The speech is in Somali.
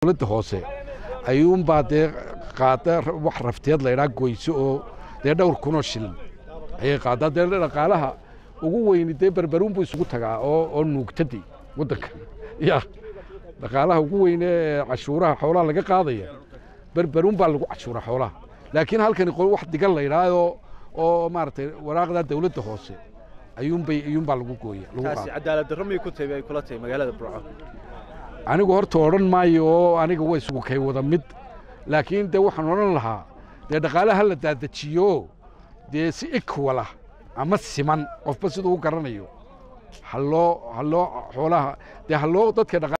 dowladda hoose ayuunbaa dee qaada wax rafteed laydhaa goyso oo dee dhowr kunoo shilin ayay qaadaa dee dhaqaalaha ugu weyni dee berberuun buu isugu tagaa oo oo nuugtadii waddanka ya dhaqaalaha ugu weyne ee cashuuraha xoolaha laga qaadaya berberuun baa lagu cashuura xoolaha laakiin halkani wax digan laydhaayoo oo maaragtay waraaqdaa dowladda hoose ayuunbay ayuunbaa lagu gooya lagu taasi qaada cadaalad darro miyay ku tahay ay kula tahay magaalada burco anigu horta odhan maayo oo aniga way isugu kay wada mid laakiin dee waxaan odhan lahaa dee dhaqaalaha la daadajiyo dee si equal ah ama siman qofba siduu u garanayo haloo haloo xoolaha dee haloo dadka dhaqa